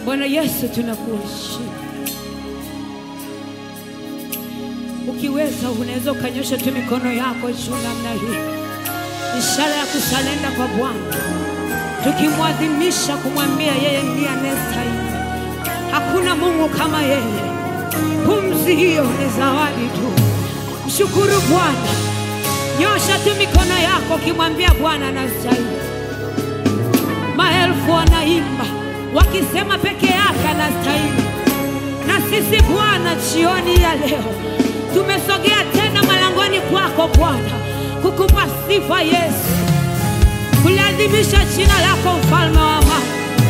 Bwana Yesu, tunakuheshimu. Ukiweza unaweza ukanyosha tu mikono yako juu namna hii, ishara ya kusalenda kwa Bwana, tukimwadhimisha kumwambia yeye ndiye anayestahili. Hakuna Mungu kama yeye. Pumzi hiyo ni zawadi tu. Mshukuru Bwana, nyosha tu mikono yako ukimwambia Bwana anastahili. Maelfu wanaimba wakisema peke yake anastahili. Na sisi Bwana, jioni ya leo tumesogea tena malangoni kwako Bwana, kukupa sifa Yesu, kuliadhimisha jina lako, mfalme wa amani.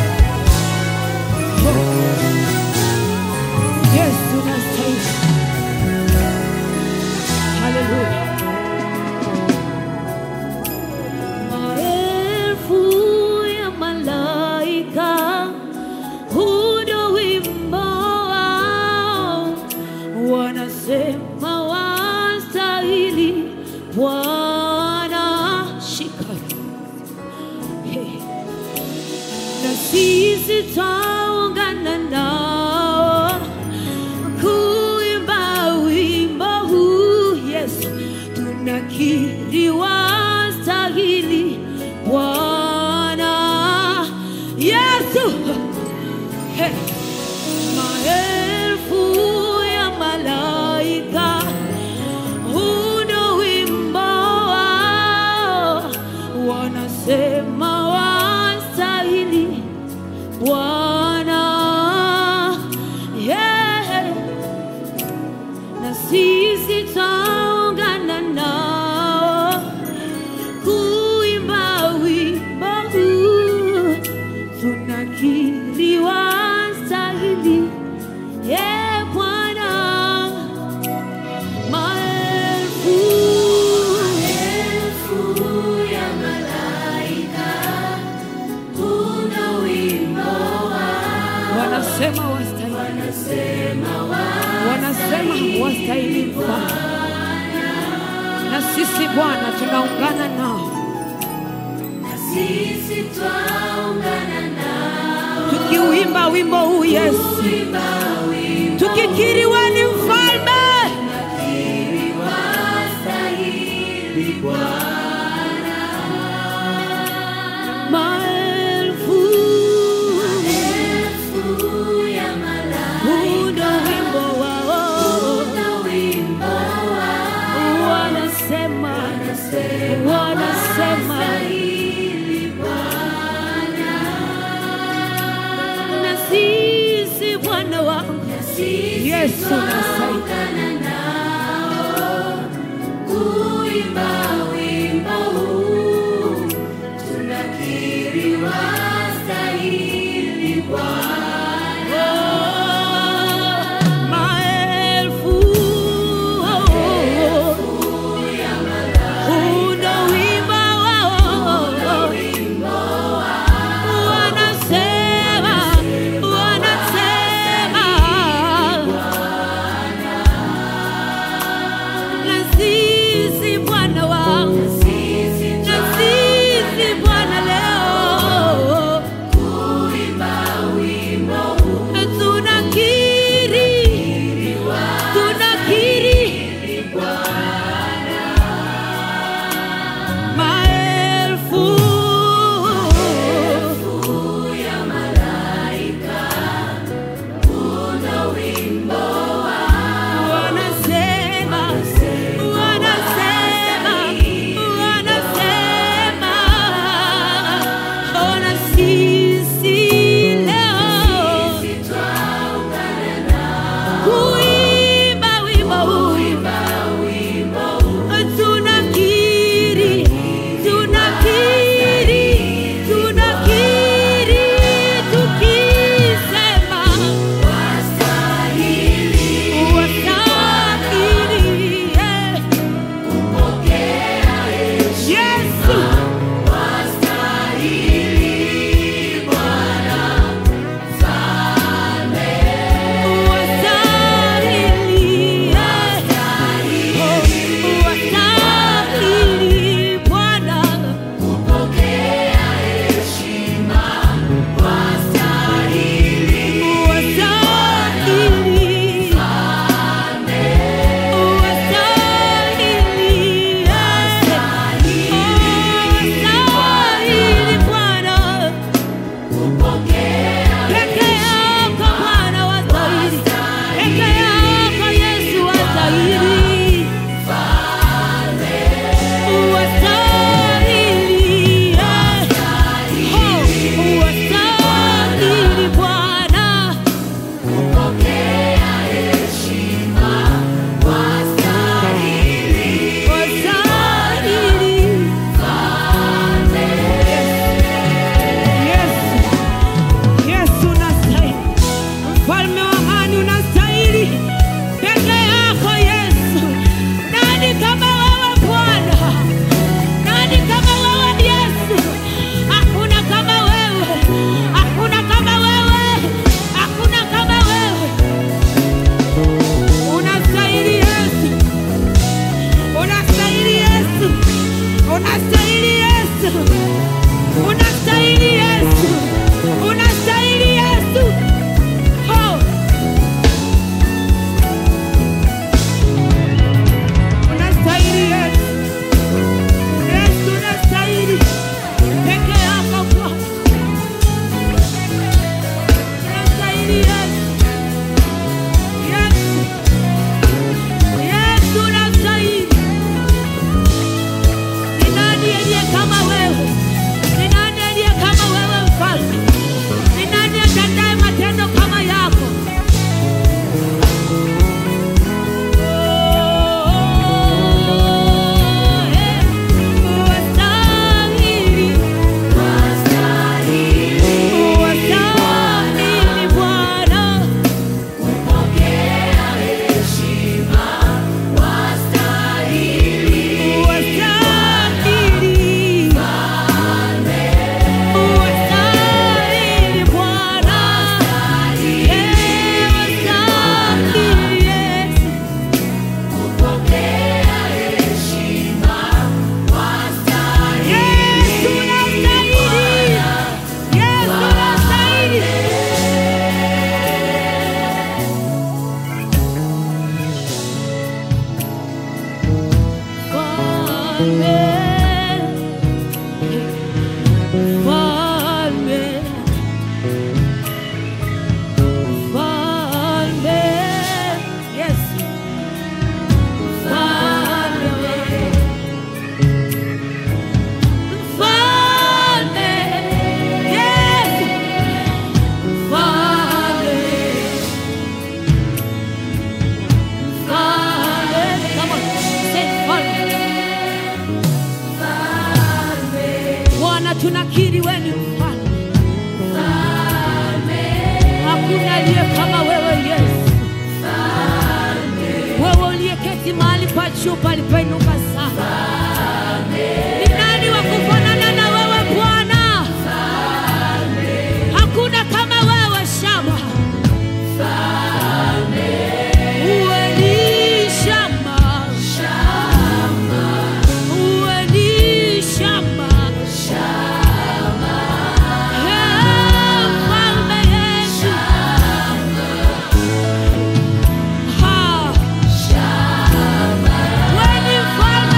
Yesu unastahili. Haleluya. Maelfu ya malaika hudo wimbo wao, wanasema wastahili Bwana. Shika Hey. na sisi twaungana nao kuimba wimbo huu Yesu, tunakiri wastahili Bwana Yesu. Hey. Maelfu ya malaika huno wimbo wao, wanasema wastahili Bwana yeah. Na sisi taungana nao kuimba wimbo huu, tunakiri wastahili yeah, Bwana maelfu ya malaika kuna wimbo Wanasema wastahili, wanasema wastahili Mfalme, na sisi Bwana tunaungana nao sisi twaungana nao tukiuimba wimbo huu Yesu, kuimba wimbo tukikiri wewe ni mfalme. wastahili Maelfu Maelfu ya malaika hundo wimbo wao, kuna wimbo wao wanasema wanasema na sisi Bwana wangu Yesu nastahili. twaungana nao kuimba wimbo huu, tunakiri wastahili Bwana. Maelfu hundo wimbo wao, wanasema wanasema na sisi Bwana wangu Sisi Unastahili Yesu, unastahili Yesu, unastahili Yesu. Oh. Unastahili Yesu, Yesu unastahili peke yako Bwana, unastahili Yesu, Yesu, Yesu unastahili. Ni nani aliye kama wewe? Ni nani aliye kama wewe mfalme? Ni nani atendaye matendo kama yako? Oh, eh, wastahili, wastahili Bwana. Wastahili. Wastahili Bwana. Eh, wastahili Yesu. Yesu unastahili. Yesu unastahili. Mfalme, mfalme, mfalme, Yesu, mfalme, mfalme, Yesu, mfalme, mfalme. Come on, say mfalme. Bwana, tunakiri wewe ni mfalme. Hakuna aliye kama wewe Yesu. Wewe uliyeketi mahali pa juu palipoinuka sana. Ni nani wa kufanana na wewe Bwana? Hakuna kama wewe Shama. Uwe ni Shama. Uwe ni Shama. Eh, Mfalme Yesu. Ha. Wewe ni mfalme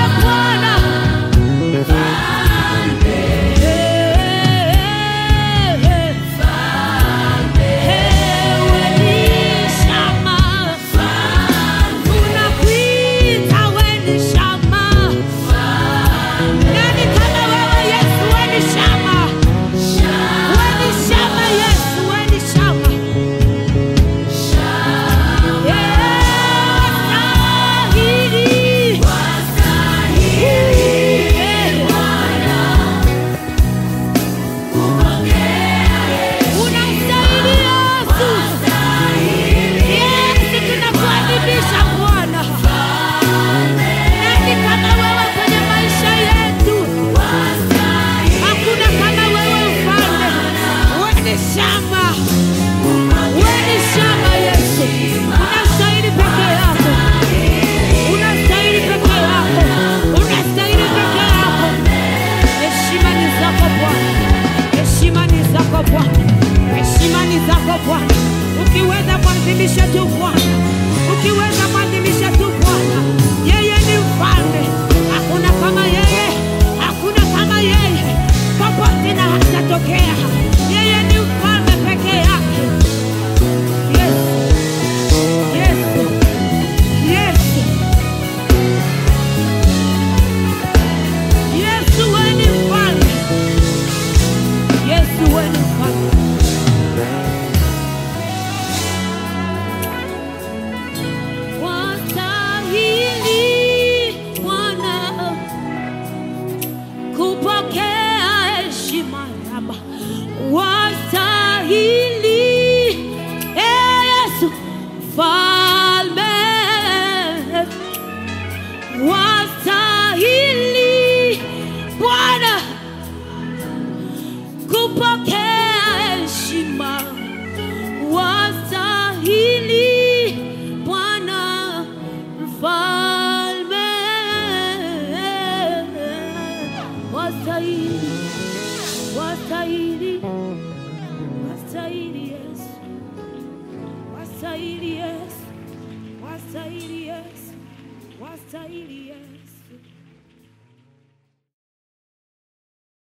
wastahili, wastahili, wastahili Yesu, wastahili Yesu, wastahili Yesu, wastahili Yesu.